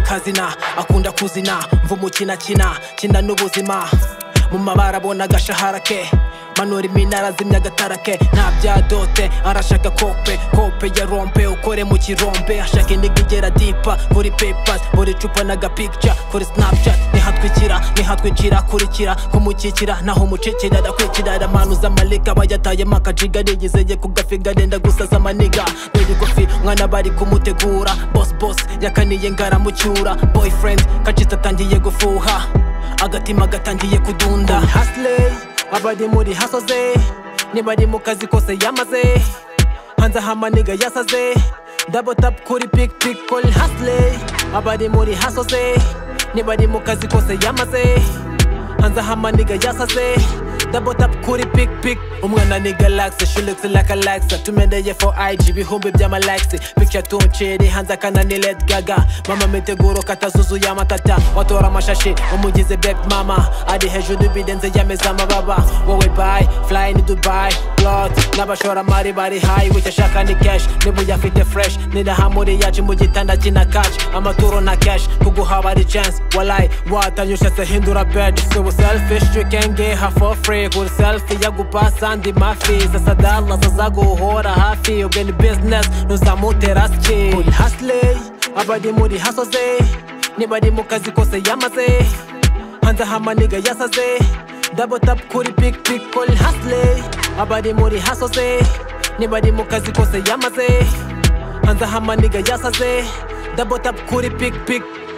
kazina akunda kuzina mvumukinakina kina n'ubuzima mu mabara abona agashahara ke manura iminara azimya agatara ke nta bya dote arashaka kope kope ya rompe ukore mu kirombe ashaka indiga igera dipa kuri pepas buri cupa n'agapicture kuri snapchat nihatwikira nihatwikira kurikira kumukikira naho umucikira arakwikira aramanuza amalika aba yatayemo akajiga arigizeye ku gafiga arenda gusaza amaniga dore igufi mwana bari kumutegura boss boss yakaniye ngaramucyura boyfriend kacitse atangiye gufuha agatima gatangiye kudunda hasile abari muri hasoze nibari mu kazi kose yamaze hanze aho amaniga yasaze dabo tapu kuri pik pik kori hasile abari muri hasoze nibari mu kazi kose yamaze hanze aho amaniga yasaze dabo tapu kuri pik pik umwana ni galagisi shulekisi la kalagisi tumeneye fo igi ibihumbi by'amalagisi pikica tunciri hanze akana ni ledi gaga mama miteguro katazuzuye amatata watora amashashi umugize bebi mama ari hejuru ibirenze yameze amababa wowe bayi furayi ni dubayi burodi n'abashoramari bari hayi wicyo ashaka ni keshi niba uyafite fureshi nirahamuri yacu mu gitanda kina kaci amaturo na keshi kuguhaba ari censi warayi watanyushetse hindura bedi si ubu selfishi you can get her for free kuri selfie yagupasa andi mafi sasa dala zazaguhora hafi ubwe ni business ntuzamutera siki kuri hasile abari muri hasoze nibari mu kazi kose yamaze hanze aho amaniga yasaze dabo tapu kuri pik pik kori hasile abari muri hasoze nibari mu kazi kose yamaze hanze aho amaniga yasaze dabo tapu kuri pik pik